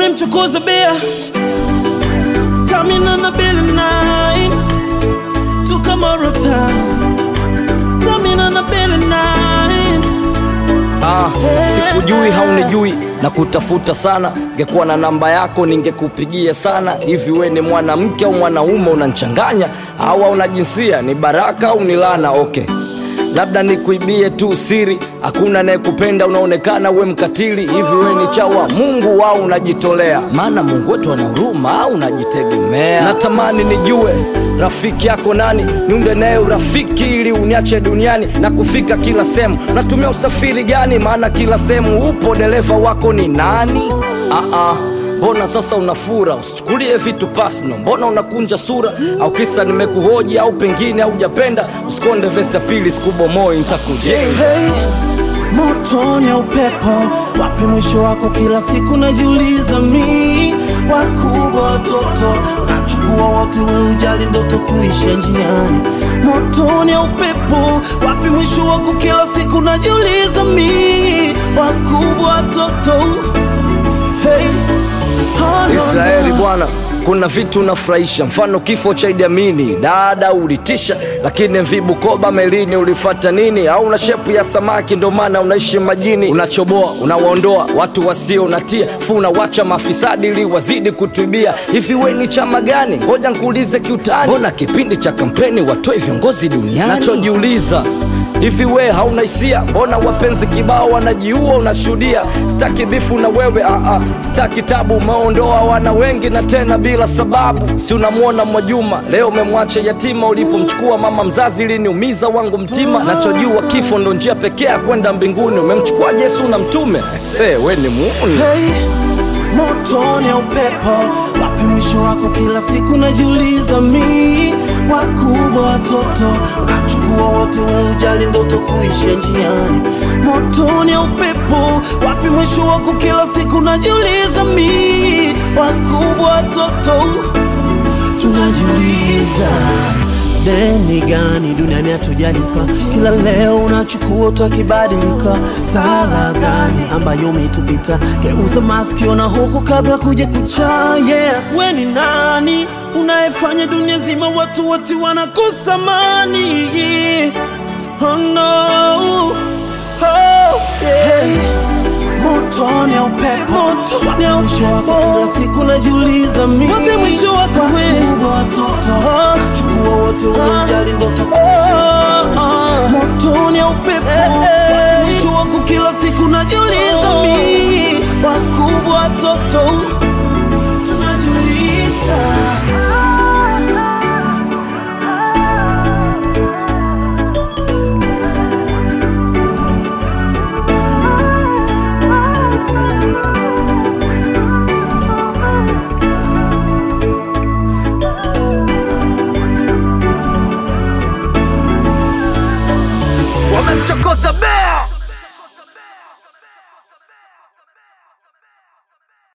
umemchokoza bea stamina na bili nine tukamoro town stamina na bili nine Ah, sikujui haunijui na kutafuta sana, ngekuwa na namba yako ningekupigia sana. Hivi we ni mwanamke au mwanaume? Unanchanganya au hauna jinsia? Ni baraka au ni laana? Okay, labda nikuibie tu siri, hakuna anayekupenda, unaonekana we mkatili. Hivi we ni chawa Mungu au unajitolea? Maana Mungu wetu ana huruma au unajitegemea? Natamani nijue rafiki yako nani, niunde naye urafiki ili uniache duniani na kufika kila sehemu. Natumia usafiri gani? Maana kila sehemu upo, dereva wako ni nani? Ah, ah. Mbona sasa unafura? Usichukulie vitu personal. Mbona unakunja sura? Au kisa nimekuhoji au pengine haujapenda? Usikonde vesi ya pili, sikubomoi, nitakujenga. hey, motoni ya upepo wapi mwisho wako kila siku najiuliza mi wakubwa watoto unachukua wote we ujali ndoto kuisha njiani motoni ya upepo wapi mwisho wako kila siku najiuliza mi wakubwa watoto hey, oh, no, Israeli no. bwana, kuna vitu unafurahisha, mfano kifo cha Idi Amini, dada ulitisha, lakini MV Bukoba melini ulifata nini? Au una shepu ya samaki ndo maana unaishi majini? Unachoboa, unawaondoa watu wasio unatia fu, unawacha mafisadi ili wazidi kutubia. Hivi we ni chama gani? Ngoja nkuulize kiutani, mbona kipindi cha kampeni watoe viongozi duniani? Nachojiuliza Hivi we hauna hisia? Mbona wapenzi kibao wanajiua unashuhudia? Staki bifu na wewe aa, staki tabu, umeondoa wana wengi na tena bila sababu. Si unamwona Mwajuma leo umemwacha yatima, ulipomchukua mama mzazi iliniumiza wangu mtima. Nachojua kifo ndo njia pekee ya kwenda mbinguni. Umemchukua Yesu na mtume, se we ni muuni. hey, motoni ya upepo wapi mwisho wako kila siku najiuliza mi wakubwa watoto unachukua wote we ujali ndoto kuisha njiani motoni ya upepo wapi mwisho wako kila siku najiuliza mi wakubwa watoto tunajiuliza deni gani duniani hatujalipa kila leo unachukua tukibadilika sala gani ambayo umetupita geuza masikio na huku kabla kuja kucha yeah. we ni nani unayefanya dunia zima watu wote wanakosa mani oh, no. oh, yeah. motoni ya upepo wapi mwisho wako kila siku najiuliza mi wapi mwisho wako wakubwa watoto chukua wote wajali ndoto kuisha motoni ya upepo wapi mwisho wako kila siku najiuliza mi wakubwa watoto